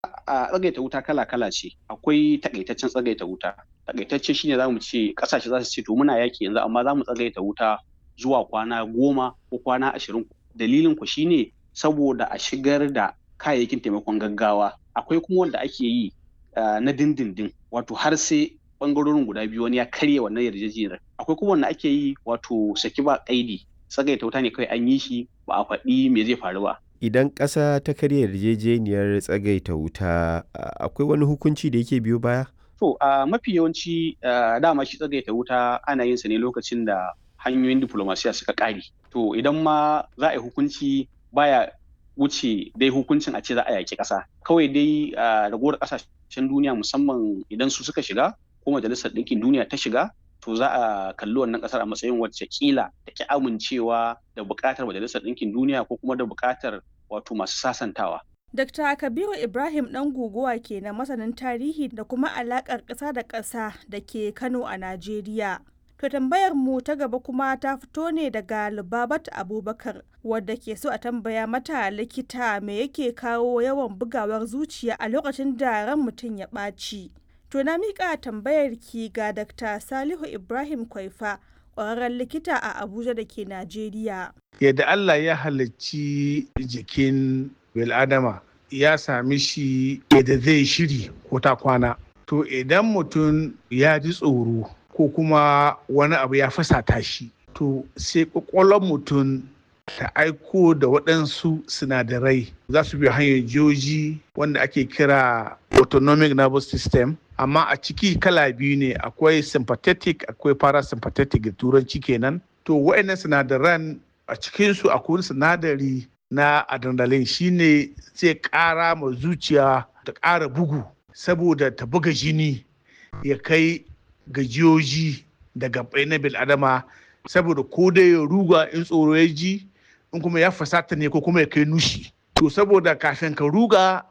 a tsagaita wuta kala-kala ce akwai takaitaccen tsagaita wuta takaitacce shine zamu ce kasashe za su ce to muna yaki yanzu amma za mu tsagaita wuta zuwa kwana goma ko kwana ashirin dalilin ku shine saboda a shigar da kayayyakin taimakon gaggawa akwai kuma wanda ake yi na dindindin wato har sai bangarorin guda biyu wani ya karya wannan yarjejeniyar akwai kuma wanda ake yi wato saki ba kaidi tsagaita wuta ne kawai an yi shi ba a faɗi me zai faru ba idan ƙasa ta karya yarjejeniyar tsagaita wuta akwai wani hukunci da yake biyo baya to a mafi yawanci dama shi tsagaita wuta ana yin sa ne lokacin da hanyoyin diplomasiya suka ƙare to idan ma za a yi hukunci baya wuce dai hukuncin a ce za a yaƙi ƙasa kawai dai ragowar ƙasashen duniya musamman idan su suka shiga ko majalisar ɗinkin duniya ta shiga to za a kalli wannan ƙasar a matsayin wacce kila da ki amincewa da buƙatar majalisar ɗinkin duniya ko kuma da buƙatar wato masu sasantawa. Dr. Kabiru Ibrahim ɗan guguwa ke na masanin tarihi da kuma alaƙar ƙasa da ƙasa da ke Kano a Najeriya. To tambayar mu ta gaba kuma ta fito ne daga Lubabat Abubakar wadda ke so a tambaya mata likita me yake kawo yawan bugawar zuciya a lokacin da ran mutum ya ɓaci. To na miƙa tambayar ki ga Dr. Salihu Ibrahim Kwaifa ƙwararren likita a Abuja da ke Najeriya. Yadda Allah ya halarci jikin bil'adama ya sami shi yadda zai shiri ko ta kwana. To idan mutum ya ji tsoro ko kuma wani abu ya fasata shi to sai kwakwalwar mutum ta aiko da waɗansu sinadarai za su biyo hanyar joji wanda ake kira autonomic nervous system amma a ciki kala biyu ne akwai sympathetic akwai parasympathetic da turanci kenan to waɗannan sinadaran a cikinsu akwai sinadari na adrenaline shine zai ƙara ma zuciya ta ƙara bugu saboda ta buga jini ya kai gajiyoji da gabai na bil'adama saboda ko dai ya ruga in tsoro ya ji in kuma ya fasata ne ko kuma ya kai nushi to saboda kafin ka ruga